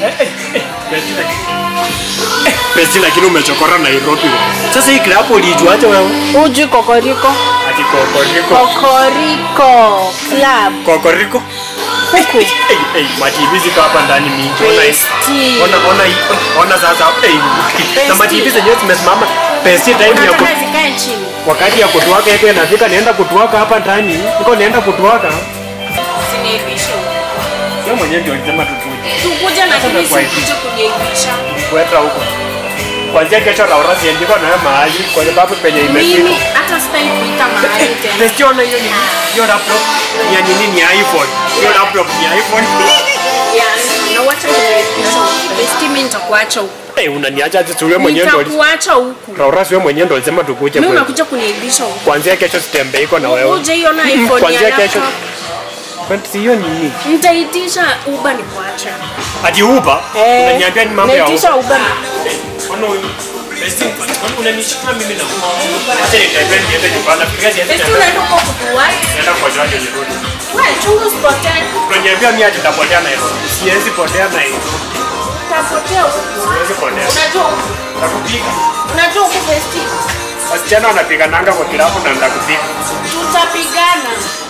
Besti lakini umechokora Nairobi. Sasa hii club ulijuaje wewe? Uji kokoriko. Ati kokoriko. Kokoriko club. Kokoriko. Huku. Hey, hey, mativi ziko hapa ndani mingi. Ona hii. Besti. Ona ona hii. Ona sasa. Hey. Na mativi zenyewe zimesimama. Besti time ya ku, Unataka zikae chini. wakati ya kutuaka yake inafika naenda kutuaka hapa ndani. Niko naenda kutuaka. Siniibisha. Wewe mwenyewe ndio ulisema tukuje. Tukuja na kimi kwa sikuje kuniibisha. Kwenda huko. Kwanzia kesho Laura siendiko na wewe mahali kwa sababu penye imefika. Mimi hata sitaki kuita mahali tena. Besti ona hiyo ni hiyo laptop ni ya nini ni ya iPhone. Hiyo laptop ni ya iPhone. Yani, na wacha kuniibisha. Besti mimi nitakuacha huku. Eh, unaniacha ati tu wewe mwenyewe ndio ulisema. Nitakuacha huku. Laura si wewe mwenyewe ndio ulisema tukuje Mimi kwetu. unakuja kuniibisha huku. Kuanzia kesho sitembei iko na wewe. Uje hiyo na iPhone ya Kuanzia kesho. laptop. Kwani si hiyo nini? Nitaitisha Uber nikuache. Ati Uber? Unaniambia ni mambo ya Uber. Naitisha Uber. Mbona huyu? Besti, kwani unanishika mimi na Acha nitembee niende nyumbani. Nafikiria siende Besti tena. unaenda kwa kutuwai. Naenda kwa jaji nirudi. Wewe chungu usipotee. Unaniambia mimi ati nitapotea Nairobi. Siwezi potea Nairobi. Utapotea huku. Siwezi potea. Unajua huku. Nakupika. Unajua huku Besti. Wasichana wanapigananga kwa kilabu na ndakupika. Tutapigana.